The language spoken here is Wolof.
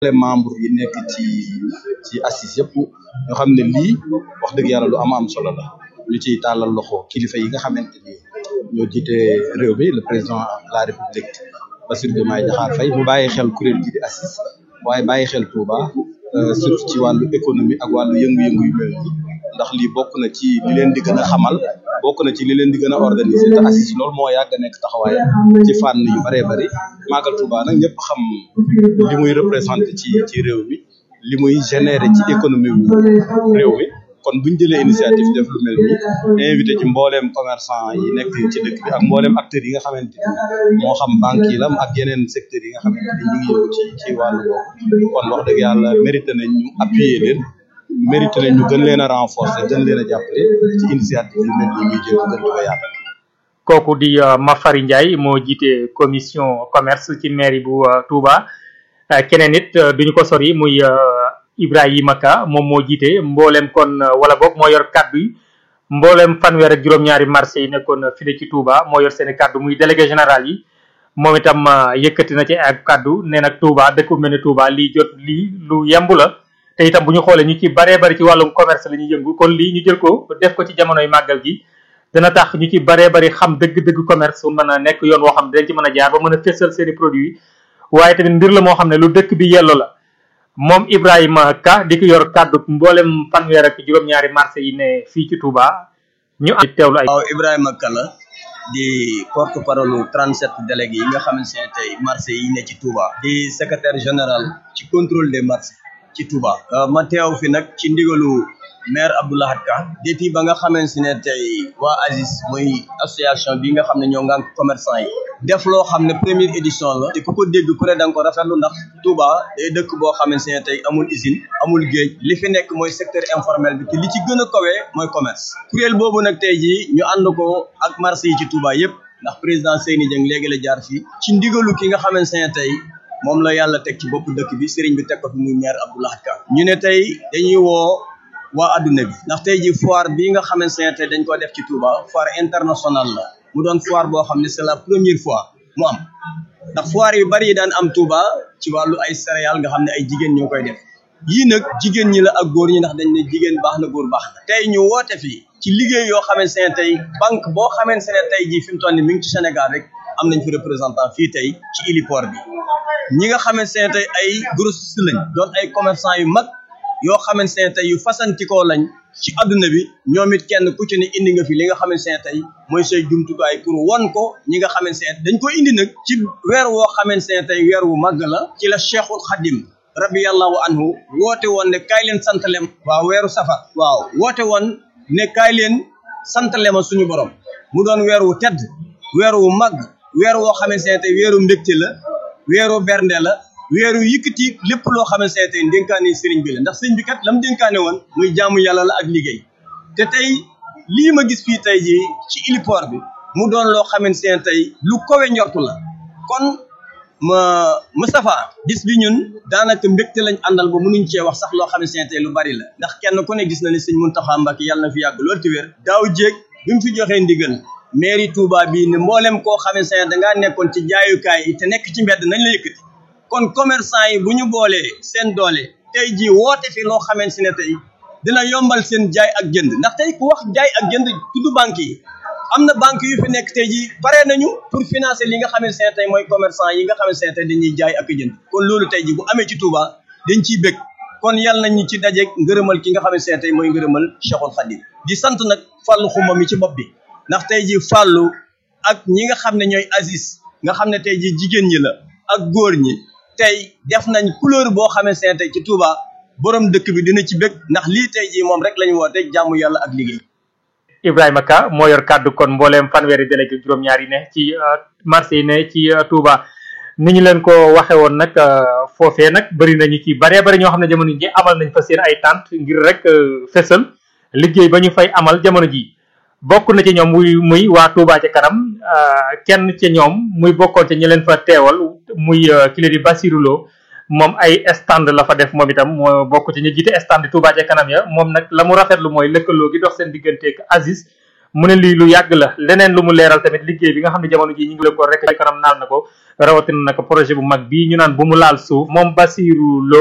les membres yi nekk ci ci assise yëpp ñoo xam ne lii wax dëgg yàlla lu am am solo la ñu ciy tàllal loxo kilifa yi nga xamante ni ñoo jiite réew mi le président de la république Bassirou Diomaye Diakhar Faye mu bàyyi xel kuréel gi di assise waaye bàyyi xel Touba surtout ci wàllu économie ak wàllu yëngu-yëngu yu mel nii ndax lii bokk na ci li leen di gën a xamal bokk na ci li leen di gën a organiser te assise loolu moo yàgg a nekk taxawaay ci fànn yu bëree bëri Magal Touba nag ñëpp xam li muy représenté ci ci réew mi li muy générer ci économie wu réew mi kon buñ jëlee initiative def lu mel nii invité ci mbooleem commerçant yi nekk ci dëkk bi ak mbooleem acteurs yi nga xamante ni moo xam banque yi la ak yeneen secteurs yi nga xamante ni ñu ngi yëngu ci ci wàllu boobu kon wax dëgg yàlla mérité nañ ñu appuyer leen mérité nañ ñu gën leen a renforcer gën leen a jàppale ci initiative yu mel nii ñuy jël gën di ko yaatal kooku di Mafari Ndiaye moo jiite commission commerce ci mairie bu Touba keneen it duñu ko sori muy Ibrahima Ka moom moo jiite mboolem kon wala boog moo yor kaddu yi mboolem fanweer ak juróom-ñaari marché yi nekkoon fii ci Touba moo yor seeni kaddu muy délégué général yi moom itam yëkkati na ci ak kaddu nee nag Touba dëkk bu mel ne Touba lii jot lii lu yemb la te itam bu ñu xoolee ñu ci baree bari ci wàllum commerce la ñuy yëngu kon lii ñu jël ko def ko ci jamonoy màggal gi dana tax ñu ci baree bari xam dëgg-dëgg commerce mën a nekk yoon woo xam ne dañ ci mën a jaar ba mën a fésal seeni produits waaye tamit mbir la moo xam ne lu dëkk bi yello la moom Ibrahima Ka di ko yor kàddu mboolem fanweer ak juróom-ñaari marché yi ne fii ci Touba ñu am teewlu ay. waaw Ibrahima Ka la di porte parole 37 délégués yi nga xamante ne tey marché yi ne ci Touba. di secrétaire général ci contrôle des marchés ci Touba. ma teew fi nag ci ndigalu maire Abdoulahat Ka depuis ba nga xamante ne tey waa ASIS muy association bi nga xam ne ñoo ngànk commerçant yi. def loo xam ne première édition la te ku ko dégg ku ne da nga ko rafetlu ndax Touba day dëkk boo xamante ne tey amul usine amul géej li fi nekk mooy secteur informel bi te li ci gën a kawee mooy commerce kuréel boobu nag tey jii ñu ànd ko ak marché yi ci Touba yépp ndax président Seyni Dieng léegi la jaar fii ci ndigalu ki nga xamante ne tey moom la yàlla teg ci bopp dëkk bi sëriñ bi teg ko fi muy maire Abdoulaye Ka ñu ne tey dañuy woo waa adduna bi ndax tey jii foire bii nga xamante ne tey dañ ko def ci Touba foire internationale la mu doon foire boo xam ne c'est la première fois mu am ndax foire yu bari yi daan am Touba ci wàllu ay céréales nga xam ne ay jigéen ñoo koy def yii nag jigéen ñi la ak góor ñi ndax dañ ne jigéen baax na góor baax na tey ñu woote fii ci liggéey yoo xamante ne tey banque boo xamante ne tey jii fi mu toll nii mi ngi ci Sénégal rek am nañ fi représentant fii tey ci héliport bi ñi nga xamante ne tey ay grossistes lañ doon ay commerçant yu mag yoo xamante ne tey yu fasantikoo lañ ci adduna bi ñoom it kenn ku ci ne indi nga fi li nga xamante ne tey mooy say jumtukaay pour won ko ñi nga xamante ne dañ ko indi nag ci weer woo xamante ne tey weer wu màgg la ci la cheikhul xadim rabiyallahu anhu woote woon ne kaay leen santalem waaw weeru safar waaw woote woon ne kaay leen santalema suñu borom mu doon weer wu tedd weer wu màgg weer woo xamante ne tey weeru mbégte la weeru bernde la weeru yëkkati lépp loo xamante ne tey dénkaane sëriñ bi la ndax sëriñ bi kat lam dénkaane woon muy jaamu yàlla la ak liggéey te tey lii ma gis fii tey jii ci héliport bi mu doon loo xamante ne tey lu kowe njortu la kon ma Moustapha bis bi ñun daanaka mbégte lañ àndal ba mënuñ cee wax sax loo xamante ne tey lu bari la ndax kenn ku ne gis na ne sëñ Mountakha Mbacké yàlla na fi yàgg loolu te wér daaw jéeg bi mu fi joxee ndigal mairie Touba bii ne mboolem koo xamante ne dangaa nekkoon ci jaayukaay yi te nekk ci mbedd nañ la yëkkati kon commerçant yi bu ñu boolee seen doole tey jii woote fi loo xamante ne tey dina yombal seen jaay ak jënd ndax tey ku wax jaay ak jënd tudd banque yi am na banque yu fi nekk tey jii pare nañu pour financer li nga xamante ne tey mooy commerçant yi nga xamante ne tey dañuy jaay ak jënd kon loolu tey jii bu amee ci Touba dañ ciy bëgg kon yàlla nañ ñu ci dajeeg ngërëmal ki nga xamante ne tey mooy ngërëmal Cheikhul Khadim di sant nag fàllu xuma mi ci bopp bi ndax tey jii fàllu ak ñi nga xam ne ñooy Aziz nga xam ne tey jii jigéen ñi la ak góor ñi tey def nañ couleur boo xamante ne tey ci Touba borom dëkk bi dina ci bëgg ndax lii tey jii moom rek lañu woote jàmm yàlla ak liggéey. Ibrahima Ka moo yor kàddu kon mbooleem fanweeri délégué juróom-ñaar yi ne ci marché yi ne ci Touba ni ñu leen ko waxe woon nag foofee nag bëri nañu ci baree bari ñoo xam ne jamono ji amal nañ fa seen ay tànt ngir rek fesal liggéey ba ñu fay amal jamono ji bokk na ci ñoom muy muy waa Touba ca kanam kenn ca ñoom muy bokkoon ca ñi leen fa teewal muy kile di Bassirou Lo moom ay stand la fa def moom itam moo bokk ci ñu jiite stand Touba ca kanam ya moom nag la mu rafetlu mooy lëkkaloo gi dox seen digganteeg Aziz mu ne lii lu yàgg la leneen lu mu leeral tamit liggéey bi nga xam ne jamono ji ñu ngi la ko rek ci kanam naal na ko rawatina nag projet bu mag bii ñu naan bu mu laal suuf moom Basirou Lo